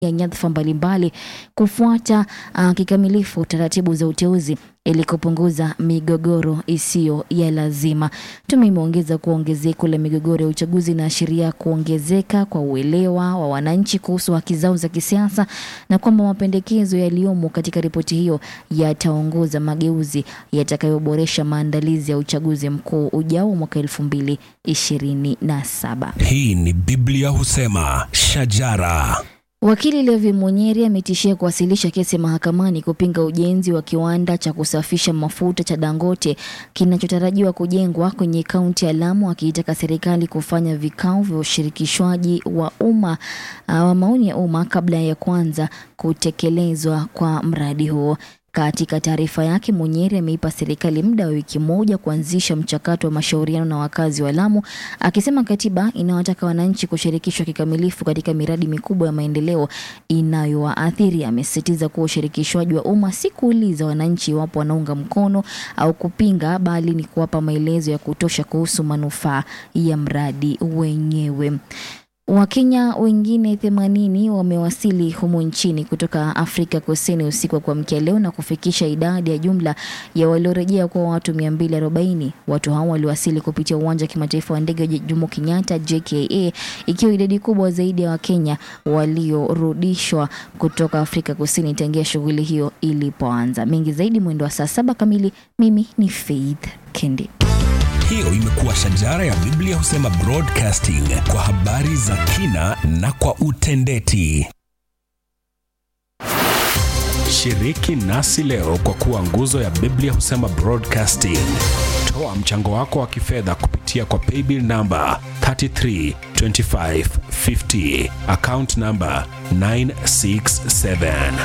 ya nyadhifa mbalimbali kufuata uh, kikamilifu taratibu za uteuzi ili kupunguza migogoro isiyo ya lazima. Tume imeongeza kuwa ongezeko la migogoro ya uchaguzi inaashiria kuongezeka kwa uelewa wa wananchi kuhusu haki zao za kisiasa na kwamba mapendekezo yaliyomo katika ripoti hiyo yataongoza mageuzi yatakayoboresha maandalizi ya uchaguzi mkuu ujao mwaka elfu mbili ishirini na saba. Hii ni Biblia husema shajara. Wakili Levi Munyeri ametishia kuwasilisha kesi mahakamani kupinga ujenzi wa kiwanda cha kusafisha mafuta cha Dangote kinachotarajiwa kujengwa kwenye kaunti ya Lamu, akiitaka serikali kufanya vikao vya ushirikishwaji wa umma uh, wa maoni ya umma kabla ya kwanza kutekelezwa kwa mradi huo. Katika taarifa yake, Munyeri ameipa serikali muda wa wiki moja kuanzisha mchakato wa mashauriano na wakazi wa Lamu, akisema katiba inawataka wananchi kushirikishwa kikamilifu katika miradi mikubwa ya maendeleo inayowaathiri. Amesisitiza kuwa ushirikishwaji wa umma si kuuliza wananchi iwapo wanaunga mkono au kupinga, bali ni kuwapa maelezo ya kutosha kuhusu manufaa ya mradi wenyewe. Wakenya wengine 80 wamewasili humu nchini kutoka Afrika Kusini usiku wa kuamkia leo na kufikisha idadi ya jumla ya waliorejea kuwa watu 240. Watu hao waliwasili kupitia uwanja wa kimataifa wa ndege wa Jomo Kenyatta JKA, ikiwa idadi kubwa zaidi ya Wakenya waliorudishwa kutoka Afrika Kusini tangia shughuli hiyo ilipoanza. Mengi zaidi mwendo wa saa saba kamili. Mimi ni Faith Kendi. Hiyo imekuwa shajara ya Biblia husema broadcasting kwa habari za kina na kwa utendeti. Shiriki nasi leo kwa kuwa nguzo ya Biblia husema broadcasting. Toa mchango wako wa kifedha kupitia kwa paybill namba 332550 account namba 967.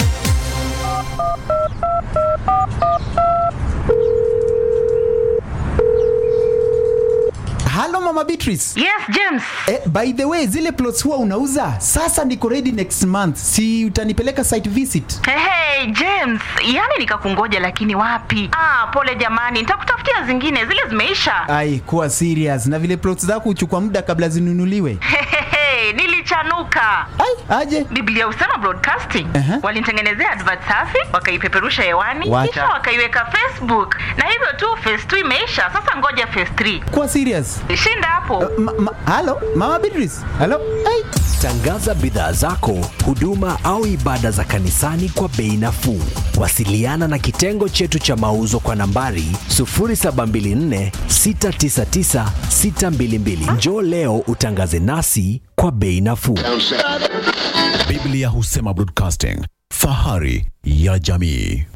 Halo Mama Beatrice. Yes, James. Eh, by the way, zile plots huwa unauza? Sasa niko ready next month. Si utanipeleka site visit? Hey, hey, James, yani nikakungoja lakini wapi? Ah, pole jamani, nitakutafutia zingine, zile zimeisha. Ai, kuwa serious. Na vile plots zako huchukua muda kabla zinunuliwe. Hehehe, nilichanuka. Ai, aje. Biblia husema broadcasting. Aha. Walinitengenezea advert safi, wakaipeperusha hewani, Wacha. kisha wakaiweka Facebook. Na hivyo tu phase 2 imeisha. Sasa ngoja phase 3. Kuwa serious. Shinda hapo. Ma, ma, halo Mama Beatrice. Halo. Ai. Tangaza bidhaa zako, huduma au ibada za kanisani kwa bei nafuu. Wasiliana na kitengo chetu cha mauzo kwa nambari 0724 699 622. Njoo leo utangaze nasi kwa bei nafuu. Biblia husema broadcasting, fahari ya jamii.